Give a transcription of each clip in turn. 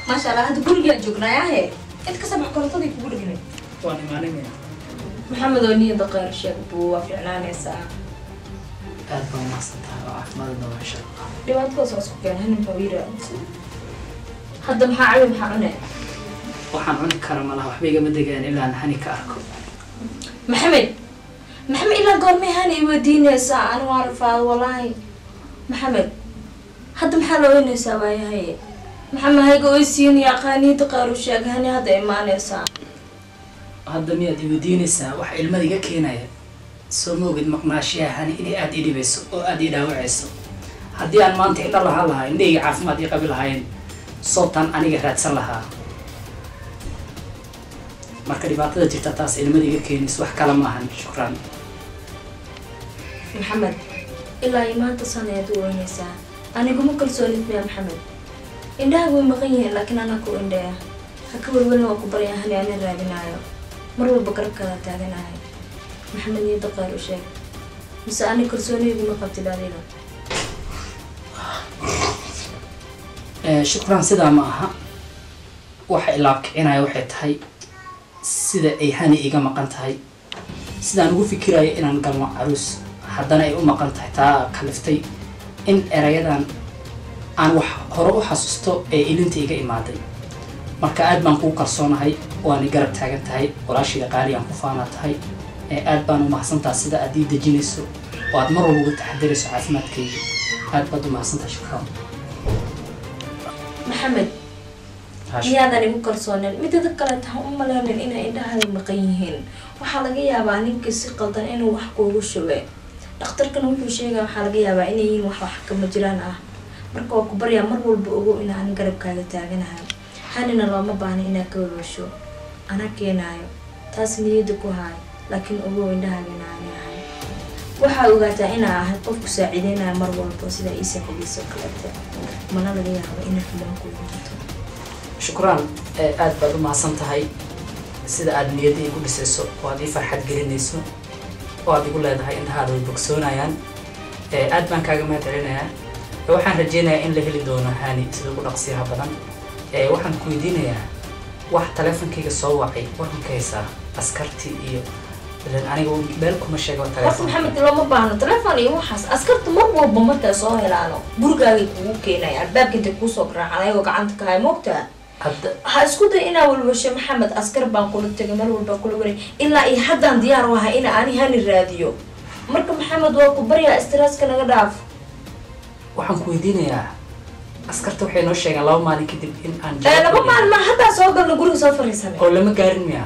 maasha allah hadda gurigaan joognay ahe cid ka sabax korontadii kugu dhignay waan imaaninaya maxamed oo niyada qeyr sheeg buu waa fiicnaanaysaa aad baa umahadsan tahay oo caafimaad daba insha allah dhibaatadaas waa isku keen hanin hawiira hadda maxaa cawi maxaa cune waxaan cuni kara malaha waxba igama degaan ilaa aan hani ka arko maxamed maxamed ilaa goormay hani i weydiinaysaa ani waa rafaado walaahi maxamed hadda maxaa la weynaysaa waayahay maxamed hayga oysiin yaqaaniinta qaaru sheeg hani hadda imaanaysaa hadda miyaad iweydiinaysaa wax ilmada iga keenaya soo ma ogid maqnaashiyaha hani inay aada ii dhibayso oo aada ii dhaawacayso haddii aan maanta indha lahaan lahaa indhahayga caafimaad ii qabi lahayn soobtaan aniga raadsan lahaa marka dhibaatada jirta taas ilmada iga keenayso wax kale maahan shukran maxamed ilaa iyo maanta sanayaad u weynaysaa aniguma kalsoonid miya maxamed indhaha way maqan yihiin laakiin anaa ku indhaya ha ka welwelin waa ku baryaa hani ana raadinaayo mar walba garabkaada taaganahay maxamed niyada qeyr u sheeg mise ani kalsooniyadii ma qabtid adiga Eh, shukran sidaa ma aha waxa ilaab kicinaya waxay tahay sida ay hani iga maqan tahay sidaan ugu fikirayo inaan galno caruus haddana ay u maqan tahay taa kaliftay in erayadan aan wax hore u xasuusto ee ilinta iga imaaday marka aad baan kuu kalsoonahay waana garab taagan tahay walaashayda qaali aan ku faanaa tahay ee aad baan u mahadsantaha sida aad ii dejinayso oo aad mar walba uga taxadirayso caafimaadkayga aad baad u mahadsantaha shukran maxamed miyaadan igu kalsoonen midada kale taha u maleynin inay indhahaada maqan yihiin waxaa laga yaabaa ninkii si qaldan inuu wax kuugu shube dhakhtarkana wuxuu sheegaya waxaa laga yaabaa inay yihiin wax wax kama jiraan ah marka waa ku baryaa mar walba ogow inaan garabkaaga taaganahay hanina looma baahna inaad ka walwasho anaa keenaayo taas niyada ku haay laakiin ogow indhahaaga inaani ahay waxaa ogaataa inaa ahay qofku saaciideynaya mar walba sida ii saaciidayso kaleete mana laga yaabo inay xumaan ku yimaado shukraan ee aad baad u mahadsan tahay sida aad niyadda igu dhisayso oo aad ii farxad gelinayso oo aad igu leedahay indhahaada way bogsoonayaan ee aad baan kaaga mahad celinayaa ee waxaan rajeynayaa in la heli doono hani sida ugu dhaqsiyaha badan ee waxaan ku weydiinayaa wax taleefonkayga soo wacay waxaan ka haysaa askartii iyo ilan aniga meel kuma sheega horta taleefon maxamed looma baahno telefon iyo waxaas askarta mar walba markay soo helaano gurigaagay kugu keenaya albaabka intay kuusoo garaacaan ayagoo gacanta ka haya moogtaa hadda ha isku day inaa walwasho maxamed askar baan kula tegay mar walbaan kula waray ilaa iyo haddaan diyaar u ahay ina ani hani raadiyo marka maxamed waa ku baryaa stresska naga dhaaf waxaan ku weydiinayaa askarta waxay noo sheegeen laba maalin kadib in aan ee jawaab laba helin. maalin maa haddaa soo galna guriga soo fariisanay oo lama gaarin miya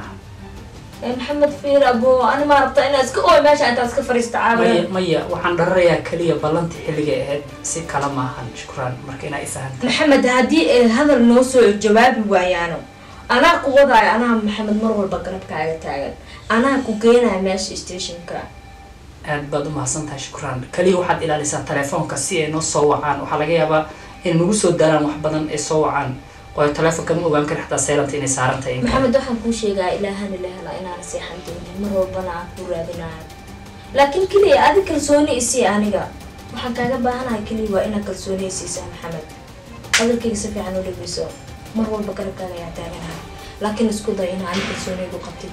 ee maxamed fiir abo ani maa rabtaa inaa iska ooy meesha intaa iska fariista maya caabaya maya waxaan dhararayaa keliya ballantii xilligay ahayd si kala maahan shukraan marka inaa ifahanta maxamed haddii ay hadal noo soo jawaabi waayaano anaa ku wadaayo anaa maxamed mar walba garabkaaga taagan anaa ku geenaya meesha stationka aad baad u mahadsan tahay shukraan keliya waxaad ilaalisaa telefoonka si ay noo soo wacaan waxaa laga yaabaa inay nagu soo daaraan wax badan ay soo wacaan waayo telefoonka ma ogaan kari xataa seylanta inay saaran tahay in kale. maxamed waxaan kuu sheegaa ilaahana la hela inaan seexan doonin mar walbana aan ku raadinayo laakiin keliya adi kalsooni isii aniga waxaan kaaga baahanahay keliya waa inaad kalsooni isiisaa maxamed hadalkayga si fiican u dhegeyso mar walba garabkaaga ayaa taaganahay laakiin isku day inaa ani kalsoonigu qabtid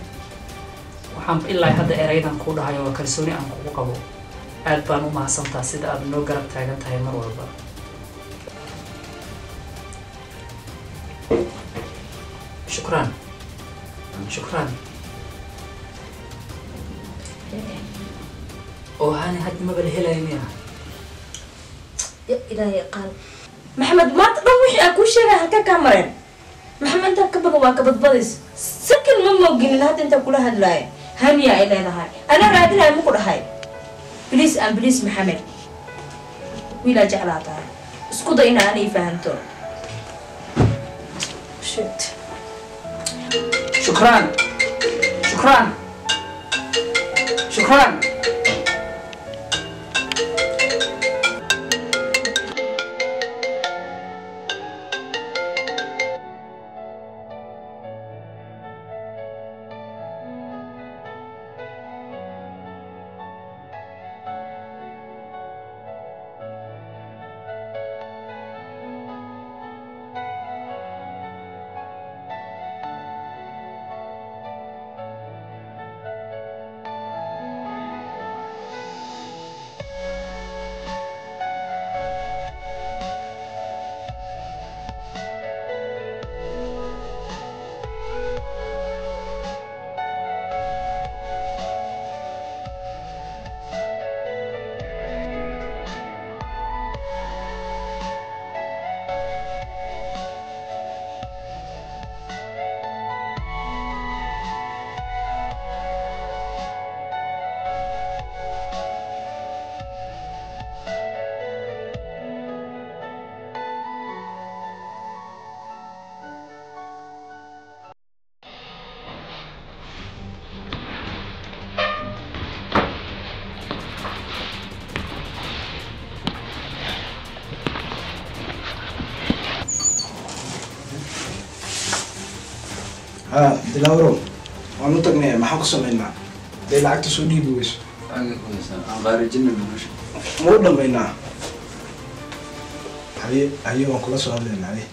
waxaan ilaa hadda erayadan kuu dhahayo waa kalsooni aan kugu qabo aad baan u mahadsantaa sida aad noo garab taagan tahay mar walba shukraan shukraan oo hani hadda maba la helayo miya ya ilaahay qaal maxamed maanta dhan wixii aan kuu sheegay halka kaa mareen maxamed intaa ka badan waa kabadbadays sakin ma mooginin hadda intaa kula hadlaaya haniya ay leedahay anaa raadinaya maku dhahay bliis aan bliis maxamed wiilaa jeclaa tahay isku day ina anay fahanto shit shukraan shukraan shukraan ha dilaawrow waan u tagnay maxaan ku samaynaa dee lacagta soo dhiibi weyso xagga ku haysaa aan qaarijina dhumasha ma u dhammaynaa haye haye waan kula soo hadlaynaa haye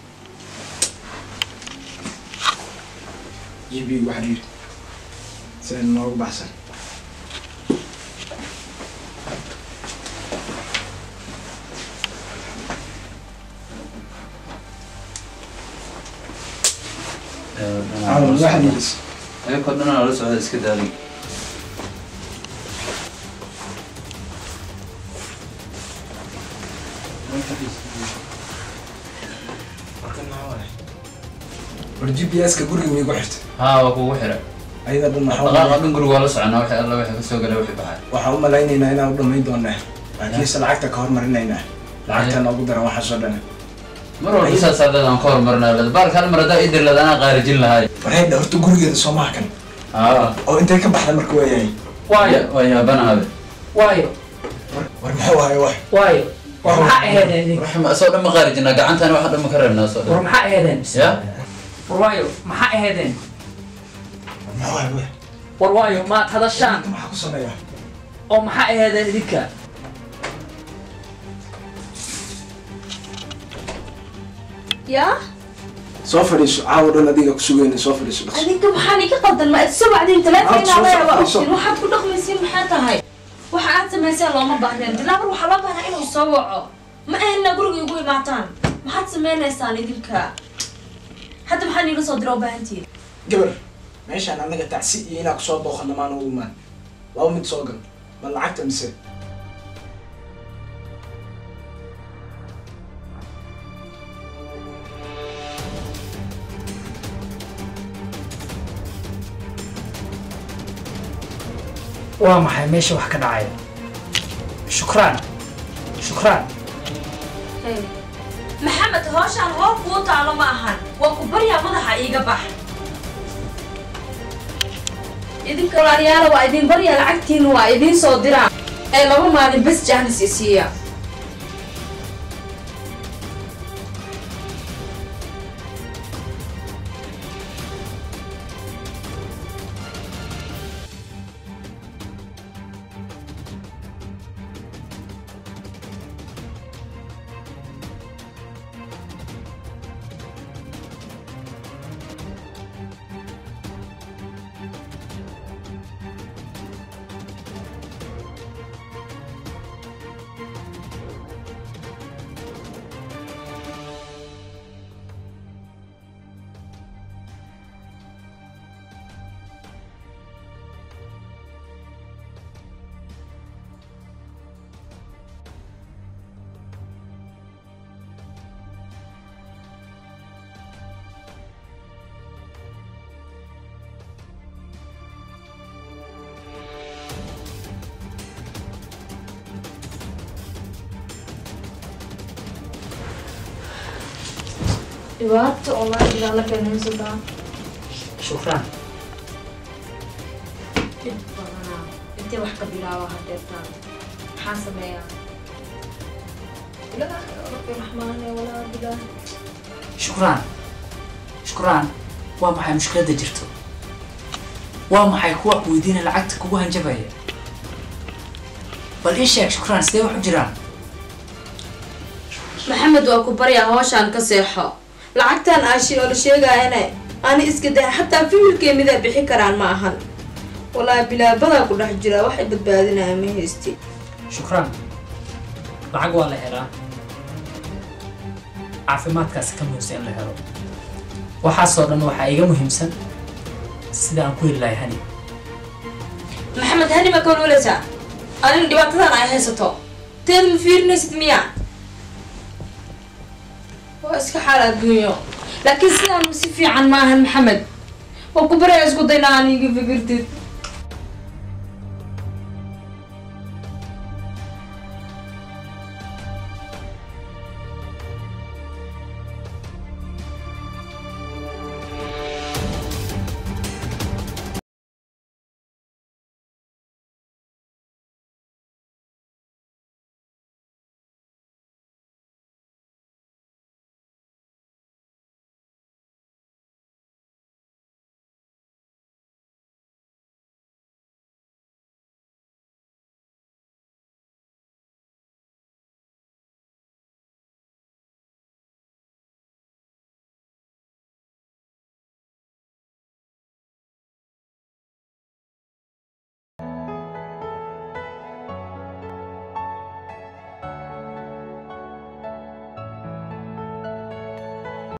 g b waxa yidhi sida noogu baxsan caawan waxa yidhi ayakoo dhan la socda iska daalay war g p s-ka guriga miigu xirtay haa waa kugu xira ayada dhan maxaa dhaqaaqa dhan guriga waa la soconaa wixii alla wixii kasoo galay wixii baxay waxaan u malaynaynaa inaan u dhammayn doonaa laakiinse lacagta ka hormarinaynaa lacagta noogu daran waxaasoo dhan mar walba saas haddaad aan ka hormarinaa lada baalka hal mar haddaa idir lada anaa qaarijin lahay warheydha horta gurigeeda soo maha kan haa oo intay ka baxda marka waayahay waayo waa yaabanahabe waayo war muxuu ahay wax waayo war maxaa aheedeen idinka ruux asoo dhan ma qaarijinaa gacantaan waxa dhan ma ka reebnaa asoo war dhan maxaa aheedeen ya war waayo maxaa aheedeen war muxuu ahay wax war waayo maad hadashaan maxaa ku sameeyaa oo maxaa aheedeen idinka yaa soo fadhiiso caawa dhan adiga ku sugayna soo fadhiiso dhaqso adinka maxaan ika qaldan ma soo wacdin Aad soo teleefonaa waa socdayso. ogtiin waxaad ku dhaqmaysiin maxay tahay waxa aad samayseen looma baahneen bilaabar waxaa loo baahnaa inuu soo waco ma ahna guriga igu imaataan maxaad sameynaysaan idinka hadda maxaa niila soo dira u baahantihin gabar meeshaan annaga tacsi iyo inaa kusoo booqana maan ugu imaan laba mid soo gal ma lacagta mise waa maxay meesha wax ka dhacaya shukraan shukraan maxamed hooshaan hoor kuu taalo ma ahan waa ku baryaa madaxa iiga bax idinka walaalayaala waa idin baryaa lacagtiina waa idiin soo diraa ee laba maalin bes jaanis isiiya dhibaato online ilaa la keenaysataa shukraan dhib badanaa intee wax ka bilaaba hadeertaan maxaa sameeyaa ilaahay rabbi raxmaane walaa bilaah shukraan shukraan waa maxay mushkiladda jirto waa maxay kuwa weydiina lacagta kugu hanjabaya bal ii sheeg shukraan sidee wax u jiraan maxamed waa ku baryaa hooshaan ka seexo lacagtan aashi oo la sheegaayane ani iska daa xataa fiilkee midaa bixi karaan ma ahan walaa bilaabadaa ku dhex jira waxay badbaadinaya ma haysti shukraan lacag waa la helaa caafimaadkaasi ka muhiimsan in la helo waxaasoo dhan waxaa iga muhiimsan sida aan ku heli lahay hani maxamed hani ma kawalwaleysaa anina dhibaatadan ay haysato teed ma fiirinaysid miya waa iska xaal adduunyo laakiin sidaan si fiican ma ahan maxamed waa ku baraya isku dayna aan iga fikirtid